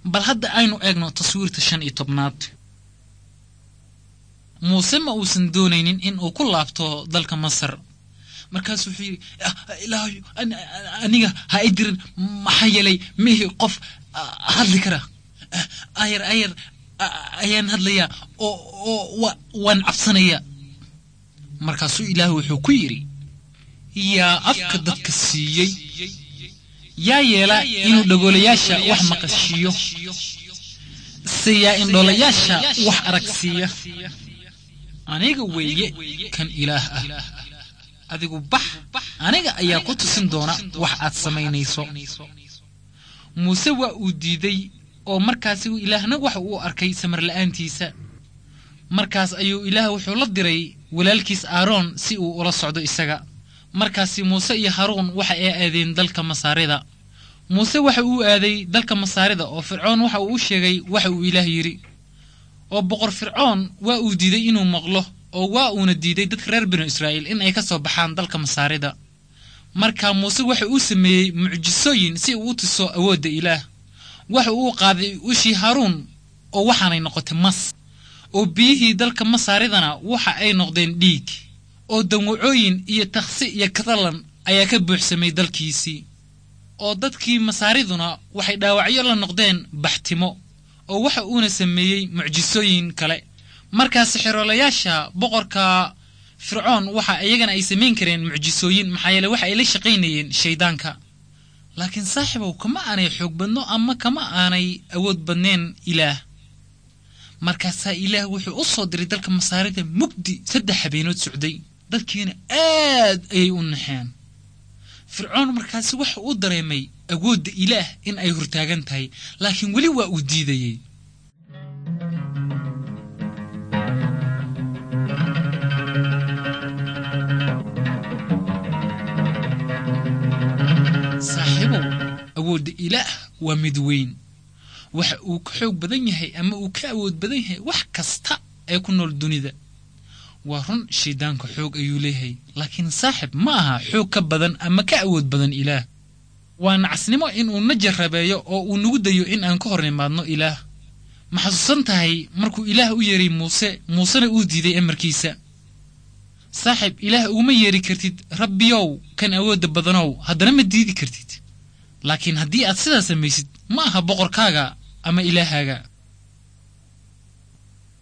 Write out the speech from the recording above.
bal hadda aynu eegno taswiirta shan iyo tobnaad muuse ma uusan doonaynin in uu ku laabto dalka masar markaasuu wuxuu yidhi ilaahayo aniga ha i dirin maxaa yeelay mihi qof hadli kara ayar ayar ayaan hadlayaa oo oo waan cabsanayaa markaasuu ilaahu wuxuu ku yidhi yaa afka dadka siiyey yaa yeela inuu dhagoolayaasha wax maqashiiyo se yaa indhoolayaasha wax aragsiiya aniga weeye kan ilaah ah adigu bax aniga ayaa ku tusin doona wax aad samaynayso muuse waa uu diiday oo markaasi ilaahna waxa uu arkay samarla'aantiisa markaas ayuu ilaah wuxuu la diray walaalkiis aaroon si uu ula socdo isaga markaasi muuse iyo haruun waxa ay aadeen dalka masaarida muuse waxa uu aaday dalka masaarida oo fircoon waxa uu u sheegay waxa uu ilaah yidhi oo boqor fircoon waa uu diiday inuu maqlo oo waa uuna diiday dadka reer binu israa'iil in ay ka soo baxaan dalka masaarida marka muuse waxa uu sameeyey mucjisooyin si uu u tuso awoodda ilaah waxa uu qaaday ushii haruun oo waxaanay noqotay mas oo biyihii dalka masaaridana waxa ay noqdeen dhiig oo dawacooyin iyo taksi iyo kadalan ayaa ka buuxsamay dalkiisii oo dadkii masaariduna waxay dhaawacyo la noqdeen baxtimo oo waxa uuna sameeyey mucjisooyin kale markaasi xiroolayaasha boqorka fircoon waxa iyagana ay samayn kareen mucjisooyin maxaa yeele waxa ay la shaqaynayeen shayddaanka laakiin saaxiibow kama aanay xoog badno ama kama aanay awood badneen ilaah markaasaa ilaah wuxuu u soo diray dalka masaarida mugdi saddex habeenood socday dadkiina aad ayay u naxeen fircoon markaasi waxa uu dareemay awoodda ilaah in ay hortaagan tahay laakiin weli waa uu diidayey saaxiibow awoodda ilaah waa mid weyn waxa uu ka xoog badan yahay ama uu ka awood badan yahay wax kasta ee ku nool dunida waa run shayddaanka xoog ayuu leeyahay laakiin saaxib ma aha xoog ka badan ama ka awood badan ilaah waa nacasnimo inuu na jarrabeeyo oo uu nagu dayo in aan ka hor nimaadno ilaah ma xasuusan tahay markuu ilaah u yeeray muuse muusena uu diiday amarkiisa saaxib ilaah uguma yeeri kartid rabbiyow kan awoodda badanow haddana ma diidi kartid laakiin haddii aad sidaa samaysid ma aha boqorkaaga ama ilaahaaga